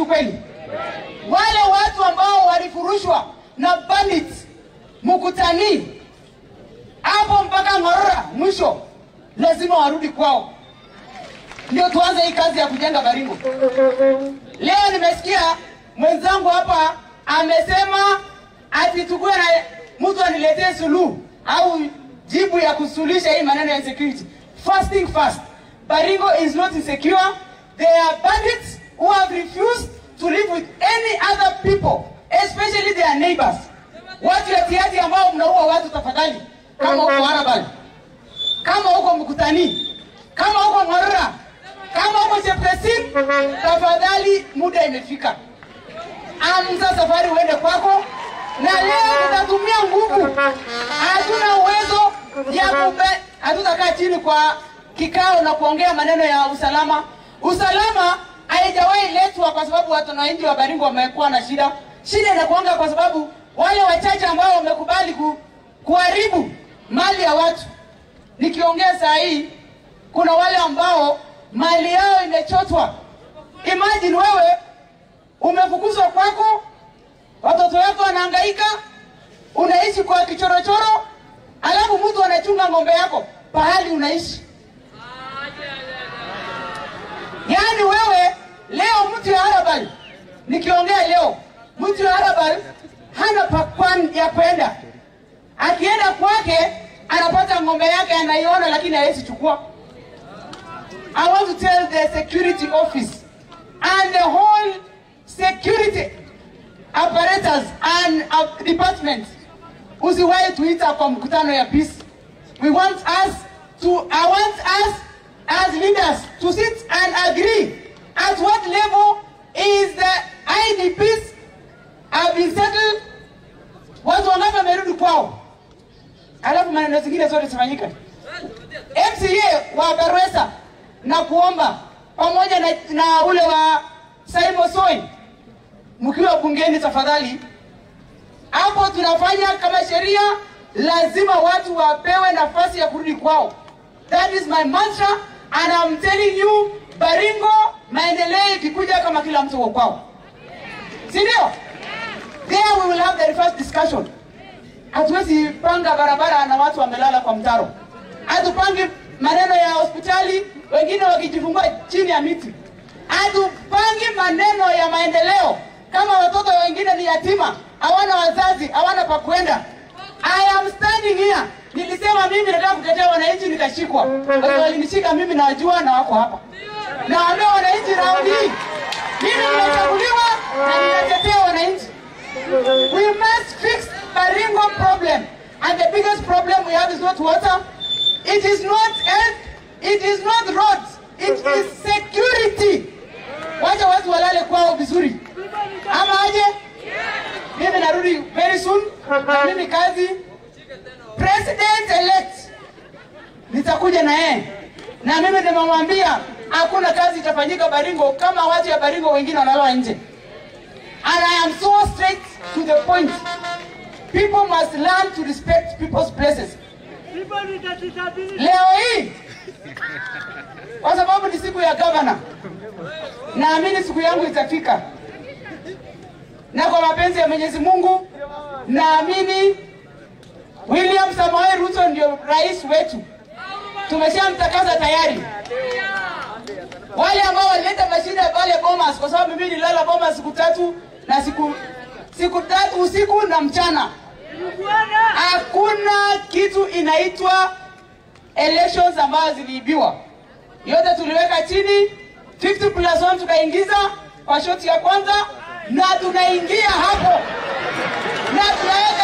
ukweli? Wale watu ambao walifurushwa na bandits Mukutani hapo mpaka Ng'orora mwisho, lazima warudi kwao, ndio tuanze hii kazi ya kujenga Baringo. Leo nimesikia mwenzangu hapa amesema ati tukue na mtu aniletee suluhu au jibu ya kusuluhisha hii maneno ya insecurity. First thing first, Baringo is not insecure. There are bandits who have refused to live with any other people, especially their neighbors. Watu yatiati ambao mnaua watu, tafadhali, kama uko Arabal, kama uko Mkutani, kama uko Ng'orora, kama uko Chepkesin, tafadhali, muda imefika. Amza safari uende kwako, na leo tutatumia nguvu. Hatuna uwezo ya kube, hatutakaa chini kwa kikao na kuongea maneno ya usalama. Usalama haijawahi letwa kwa sababu watu wananchi wa Baringo wamekuwa na shida. Shida inakuanga kwa sababu wale wachache ambao wamekubali ku, kuharibu mali ya watu. Nikiongea saa hii, kuna wale ambao mali yao imechotwa. Imagine wewe umefukuzwa kwako, watoto wako wanahangaika, unaishi kwa kichorochoro, alafu mtu anachunga ng'ombe yako pahali unaishi. Yaani wewe leo mtu ya Arabal, nikiongea leo, mtu ya Arabal hana pakwan ya kwenda, akienda kwake anapata ng'ombe yake anaiona, lakini hawezi chukua. I want to tell the security office and the whole security apparatus and uh, department usiwahi tuita kwa mkutano ya peace. We want us to, I want us as leaders to sit and agree at what level is the IDPs have been settled, watu wangapi wamerudi kwao, alafu maneno zingine zote zifanyika. MCA wa Garwesa na kuomba pamoja na, na ule wa Simon Soi, mkiwa bungeni tafadhali, hapo tunafanya kama sheria, lazima watu wapewe nafasi ya kurudi kwao. That is my mantra and I'm telling you, Baringo maendeleo ikikuja kama kila mtu uko kwao, si ndio? There we will have the first discussion. Hatuwezi panga barabara na watu wamelala kwa mtaro, hatupangi maneno ya hospitali, wengine wakijifungua chini ya miti, hatupangi maneno ya maendeleo kama watoto wengine ni yatima, hawana wazazi, hawana pa kwenda. I am standing here. Nilisema mimi nataka kutetea wananchi, nikashikwa. Watu walinishika mimi, nawajua na wako hapa. Naambia wananchi raundi hii, mimi nimechaguliwa na ninatetea wananchi. We must fix Baringo problem. And the biggest problem we have is not water. It is not health. It is not roads. It is security. Wacha watu walale kwao vizuri. Ama aje? Mimi narudi very soon. Na mimi kazi president elect nitakuja na yeye. Na mimi nimemwambia hakuna kazi itafanyika Baringo kama watu ya Baringo wengine wanalala nje. And I am so straight to the point. People must learn to respect people's places. Leo hii kwa sababu ni siku ya gavana, naamini siku yangu itafika, na kwa mapenzi ya Mwenyezi Mungu naamini William Samoei Ruto ndio rais wetu, tumeshamtakaza tayari. Wale ambao walileta mashida pale Bomas, kwa sababu mimi nilala Bomas siku tatu na siku siku tatu usiku na mchana, hakuna kitu inaitwa elections ambazo ziliibiwa, yote tuliweka chini 50 plus 1 tukaingiza kwa shoti ya kwanza, na tunaingia hapo na tunaweka